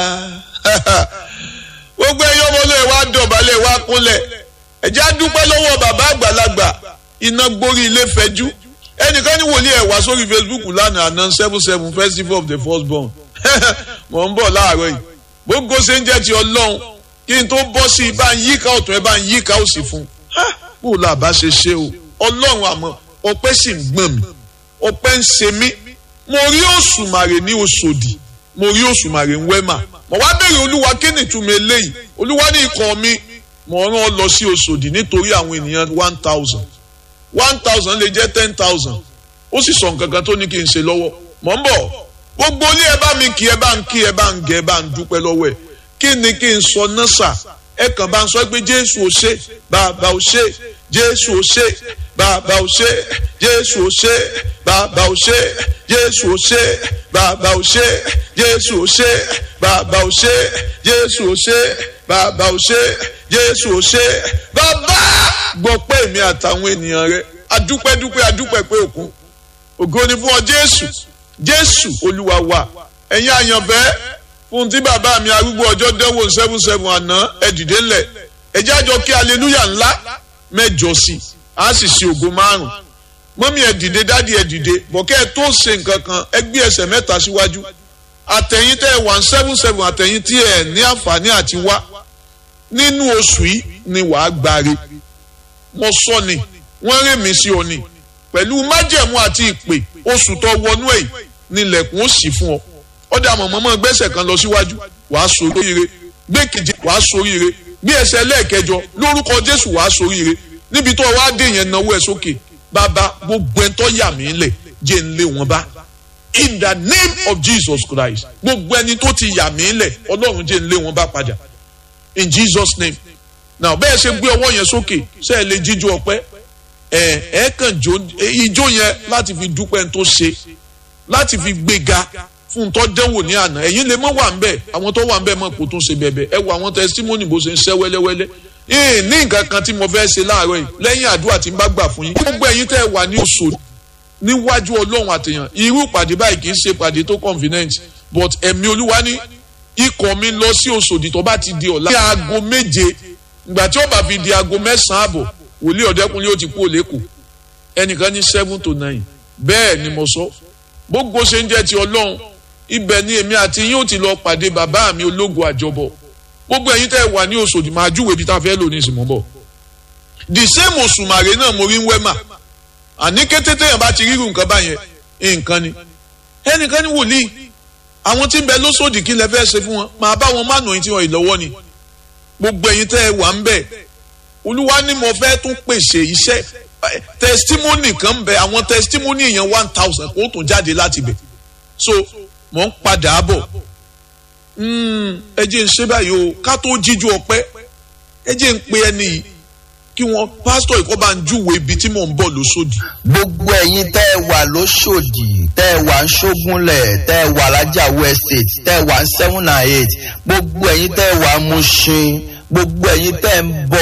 gbogbo ẹyọ ọmọlẹ wa dọ̀bálẹ̀ wa kúnlẹ̀ ẹjẹ dúpẹ́ lọ́wọ́ bàbá àgbàlagbà iná gbórí ilé fẹjú ẹnìkan ní wòlíì ẹ wá sórí Facebook lánàá àná seven seven festival of the first born mọ̀ ń bọ̀ láàárọ̀ yìí gbogbo ṣe ń jẹ́ ti ọlọ́run kí n tó bọ́ sí i bá ń yíká ọ̀tún ẹ bá ń yíká òsì fún un bó la bá ṣe ṣe o ọlọ́run àmọ́ ọpẹ́ sì ń gbọ̀n mi ọpẹ́ ń ṣe mí mo rí òṣùmàrè ní Òṣòdì mo rí òṣùmàrè ń wẹ́mà mo wá bèrè olúwa kí ni ìtumọ̀ eléyìí olúwa ní ikọ̀ mi mo rán ọ lọ sí Òṣòdì nítorí àwọn ènìyàn one thousand one thousand lè jẹ́ ten thousand ó sì sọ nǹkan kan tó ní kí n ṣe lọ́wọ́ mọ̀ ń bọ̀ gbogbo ilé ẹ bá mi kí ẹ bá ń kí ẹ bá ń gẹ ẹ bá ń dúpẹ́ lọ́wọ́ ẹ kí ni kí n sọ náà sà ẹ kàn bá ń sọ pé Jésù ò ṣe bàbá ò ṣe Jésù ò ṣe bàbá ò ṣe Jésù ò ṣe bàbá ò ṣe Jésù ò ṣe bàbá ò ṣe Jésù ò ṣe bàbá ò ṣe Jésù ò ṣe bàbá ò ṣe Jésù ò ṣe bàbá gbọ́ pé èmi àtàwọn ènìyàn rẹ adúpẹ́dúpẹ́ adúpẹ́ pé òkun ògo ni fún ọ Jésù Jésù Olúwa wa ẹ̀yin àyànfẹ́ fún tí bàbá mi arúgbó ọjọ́ dẹ́wò seven seven àná ẹ dìde ńlẹ̀ ẹ jájọ kí aleluya ńlá mẹ́jọ sí a sì ṣe ògo márùn mọ́mí ẹ dìde dádì ẹ dìde bọ̀kẹ́ ẹ tó ṣe nǹkan kan ẹ gbé ẹsẹ̀ mẹ́ta síwájú àtẹ̀yìn tẹ́ ẹ one seven seven àtẹ̀yìn tí ẹ ní àǹfààní àti wá nínú oṣù yìí ni wàá gbáre mo sọ ni wọ́n rè mí sí ọ ni pẹ̀lú májẹ̀mú àti ìpè oṣù tó wọnú ẹ̀ nílẹ̀kùn ó sì fún ọ ọdẹ àmọ̀ mọ́mọ́ gbẹ́sẹ̀ kan lọ síwájú wàá soríire gbé keje wàá soríire gbé ẹsẹ̀ lẹ́ẹ̀kẹjọ lórúkọ Jésù wàá soríire níbi tó wàá dé yẹn náwó ẹ sókè bàbá gbogbo ẹni tó yà mí lẹ̀ jẹ́ ń lé wọn bá in the name of Jesus Christ gbogbo ẹni tó ti yà mí lẹ̀ Ọlọ́run jẹ́ ń lé wọn bá padà in Jesus name now bẹ́ẹ̀ ṣe gbé ọwọ́ yẹn sókè ṣe é lè jíjó ọpẹ́ ẹ ẹ kàn jó ijó yẹn láti fi dúpẹ́ tó ṣe láti fi gbéga fún tó dẹ́wò ní àná ẹ̀yin lè mọ́ wà ń bẹ̀ àwọn tó wà ń bẹ̀ mọ̀ kó tó ṣe bẹ̀bẹ̀ ẹ wo àwọn testimony bó ṣe ń ṣẹ́ wẹ́lẹ́wẹ́lẹ́ ee ní nǹkan kan tí mo fẹ́ ṣe láàárọ̀ yìí lẹ́yìn àdúrà tí n bá gbà fún yín gbogbo ẹ̀yin tẹ́ ẹ wà ní oṣù níwájú ọlọ́run àtẹ̀yàn irú pàdé báyìí kì í ṣe pàdé tó convenient but ẹ̀mí olúwa ní ikọ̀ mi lọ sí Òṣòdì tó bá ti di ọ̀la ní aago méje ìgbà tí ó bá fi di aago mẹ́sàn-án àbọ̀ wòlíì ọ̀dẹ́kunlé ó ti kú òlẹ́kù ẹnìkan ní seven to nine bẹ́ẹ̀ ni mo sọ gbogbo ṣe ń jẹ́ ti ọlọ́run ibẹ̀ ni èmi àti yín ó ti lọ pàdé bàbá mi ológun àjọbọ gbogbo ẹ̀yin tẹ́ ẹ wà ní Òṣòdì máa júwèé bí tá a fẹ́ lò ní ìsìnmọ́ bọ̀ the same òṣùmàrè náà mo rí ń wẹ́mà àní kété téèyàn bá ti rírun nǹkan báyẹn nǹkan ni ẹnìkan ní wòlíì àwọn tí ń bẹ lóṣòdì kí lẹ fẹ́ ṣe fún wọn máa bá wọn mánà yín tí wọn ìlọ́wọ́ ni gbogbo ẹ̀yin tẹ́ ẹ wà ń bẹ̀ olúwa ni mo fẹ́ tún pèsè iṣẹ́ testimony kan bẹ àwọn testimony yẹn one thousand kó tún jáde láti bẹ̀ so mò ń padà bọ̀ ẹ jẹ́ ń ṣe báyìí o ká tó jíjú ọpẹ́ ẹ jẹ́ ń pe ẹni yìí kí wọ́n pásítọ̀ ìkọ́ bá ń júwèé ibi tí mò ń bọ̀ lóṣòdì. gbogbo ẹ̀yin tẹ́ ẹ wà lóṣòdì tẹ́ ẹ wà ń ṣógúnlẹ̀ tẹ́ ẹ wà lájàwó estate tẹ́ ẹ wà ń seven and eight gbogbo ẹ̀yin tẹ́ ẹ wà ń Mushin gbogbo ẹ̀yin tẹ́ ẹ ń bọ̀.